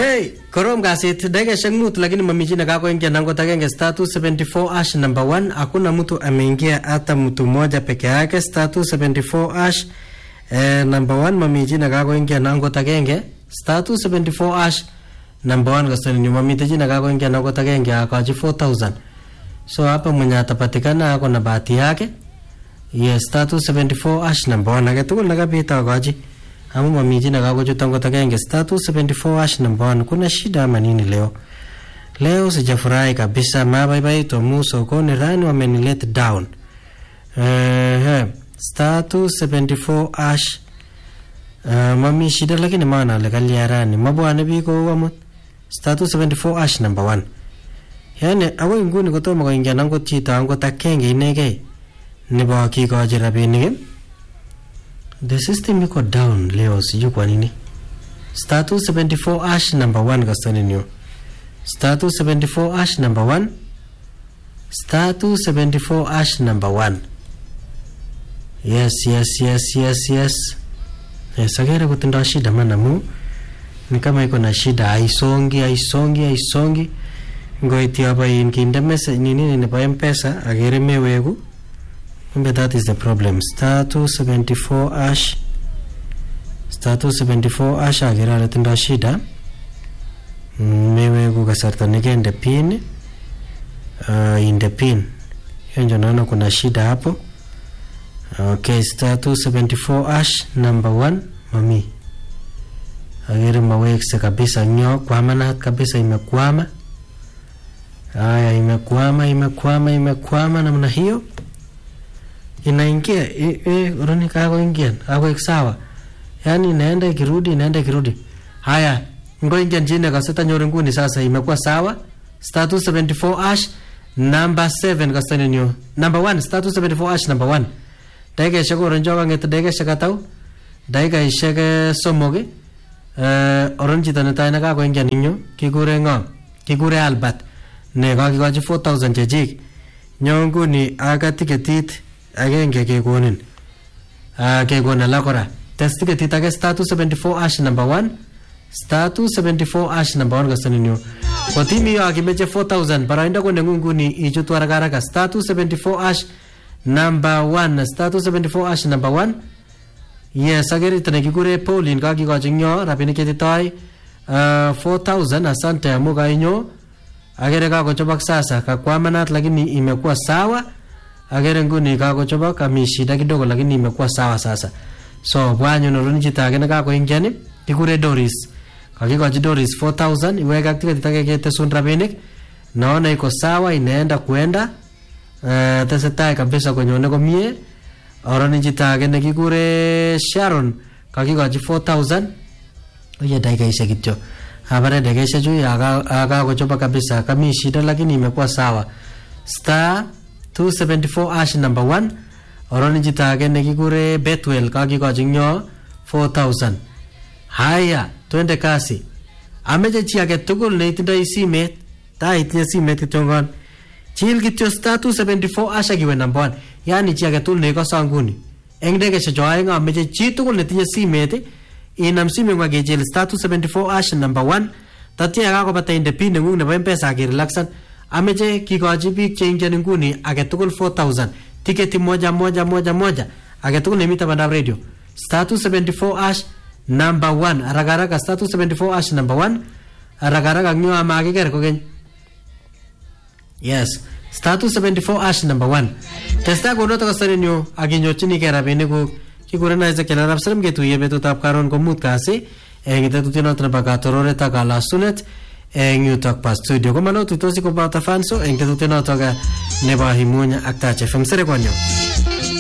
Hey, korom kasit dakikaishek mut lakini mami chi nakakoingia nangot agenge star 274 ash number 1 hakuna mtu ameingia hata mtu mmoja peke yake star 274 ash eh, number 1 mami chi nakakoingia nangot agenge star 274 ash number 1 kastani ni mami chi nakakoingia nangot agenge akaji 4000 so hapa mwenye atapatikana ako na bahati yake yes star 274 ash number 1 age tugul nakapita akaji ama mamiji nakakochuta ngot agenge star 274 ash number 1 kuna shida ama nini leo leo sijafurahi kabisa mabaibaitu amu sokoni rani wameni down uh, star 274 ash uh, mami shida lakini maana ale kaliarani mabwane biik kou amut star 274 ash number 1 yani akoi nguni kotomo koingian angot chito angot akenge inegei nebo kikochi rabinik the system iko down leo sijui kwa nini star 274 ash number 1 kastoninyo star 274 ash number 1 star 274 ash number 1 yes yes yes yes yes yes agere kutindo shida man amu ni kama iko na shida haisongi haisongi haisongi ngoiti abain kinde message nini nebo mpesa agere mewegu kumbe that is the problem star 274 ash star 274 ash agere ale tindo shida Mm, mewegu kasarta nikende pin uh, inde pin hiyo ndio naona kuna shida hapo okay star 274 ash number 1 mami agere mawekse kabisa nyo kwamanat kabisa imekwama haya imekwama imekwama imekwama namna hiyo inaingia i- i- uroni kakoingia kakoek sawa yaani inaenda ikirudi inaenda ikirudi haya ngoingia chini kaseta nyori nguni sasa imekuwa sawa star 274 ash number 7 kastani nyo number 1 star 274 ash number 1 dakikaishek oron cho kang'et dakikaishek atau dakikaishek eh, somok eh, oron chito netai nekakoingian ing yu kikure ng'o kikure albert ne kakikochi 4000 chechik nyo nguni aka tiketit agenge kekonin uh, kekon alak kora tes tiketit ake star 274 ash number 1 star 274 ash number 1 kastoninyo kotimi yo akimeche 4000 baraindo ko nengung nguni ichutu haraka haraka star 274 ash number 1 star 274 ash number 1 yes agere ito nekikure Pauline kakikochi nyo rabinik chetitoi uh, 4000 asante amu kainyo agere kakochobok sasa kakwamanat lakini imekuwa sawa agere nguni kakochobok ami shida kidogo lakini imekuwa sawa sasa so bwanyu noruni chito age nekakoingiani kikure Doris kakikochi Doris 4000 iweke ak tiketit ake ketesun rabinik naona iko sawa inaenda kuenda uh, tesetai kabisa konyone komie oroni chito age nekikure Sharon kakikochi 4000 oye dakikaishek kityo abare dakikaishek chu akakochoba kabisa kami shida lakini imekuwa sawa star 274 ash number 1 oroni chito age nekikure Betwell kakikochi nyo 4000 haya twende kasi ameche chi age tugul neitindoi simet ta itinye simet kityongon chil kityo star 274 ash akiwe number 1 yani chi age tugul neikoso nguni eng dakikaishek cho aeng ameche chi tugul netinye simet inam simeng'wa kechil star 274 ash number 1 tatya yakakobata inde pin neng'ung nebo mpesa akirelaxan ameche kikochi biik cheingen nguni age tugul 4000 tiketi moja moja moja moja age tugul nemi tabandab radio star 274 ash number 1 haraka haraka star 274 ash number 1 haraka haraka ng'yo amakiker kokeny yes star 274 ash number 1 testai konoto kasarinyu akinyorchinigei rabinikuk kikuren Ezekiel arap serem ketuye betutab karon ko mut kasi eng tetutienoto nebo katororet ak kalasunet eng yutok pa studio komanotuitosi koboto fanso eng tetutienotok nebo himuny ak Tach FM serekonyo